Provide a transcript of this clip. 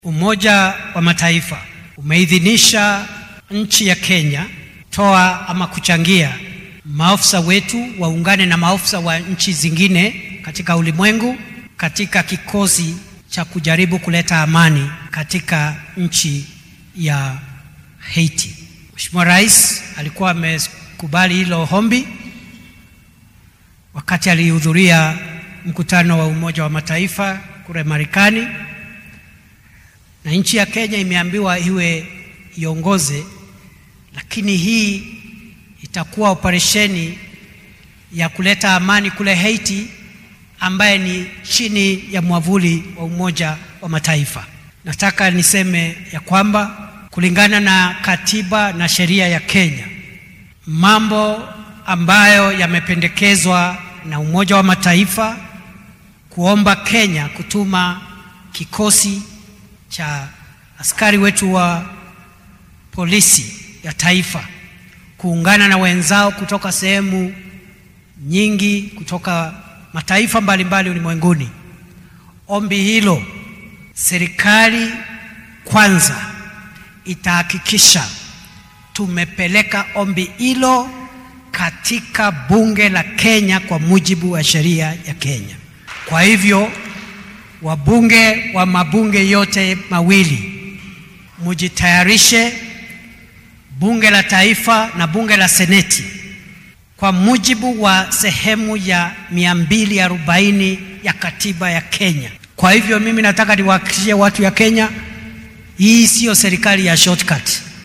Umoja wa Mataifa umeidhinisha nchi ya Kenya toa ama kuchangia maafisa wetu waungane na maafisa wa nchi zingine katika ulimwengu katika kikosi cha kujaribu kuleta amani katika nchi ya Haiti. Mheshimiwa Rais alikuwa amekubali hilo ombi wakati alihudhuria mkutano wa Umoja wa Mataifa kule Marekani, na nchi ya Kenya imeambiwa iwe iongoze, lakini hii itakuwa operesheni ya kuleta amani kule Haiti ambaye ni chini ya mwavuli wa Umoja wa Mataifa. Nataka niseme ya kwamba kulingana na katiba na sheria ya Kenya, mambo ambayo yamependekezwa na Umoja wa Mataifa kuomba Kenya kutuma kikosi cha askari wetu wa polisi ya taifa kuungana na wenzao kutoka sehemu nyingi kutoka mataifa mbalimbali ulimwenguni. Ombi hilo serikali kwanza itahakikisha tumepeleka ombi hilo katika bunge la Kenya kwa mujibu wa sheria ya Kenya. Kwa hivyo wabunge wa mabunge yote mawili mujitayarishe, bunge la taifa na bunge la seneti, kwa mujibu wa sehemu ya 240 ya katiba ya Kenya. Kwa hivyo mimi nataka niwahakikishie watu ya Kenya, hii siyo serikali ya shortcut.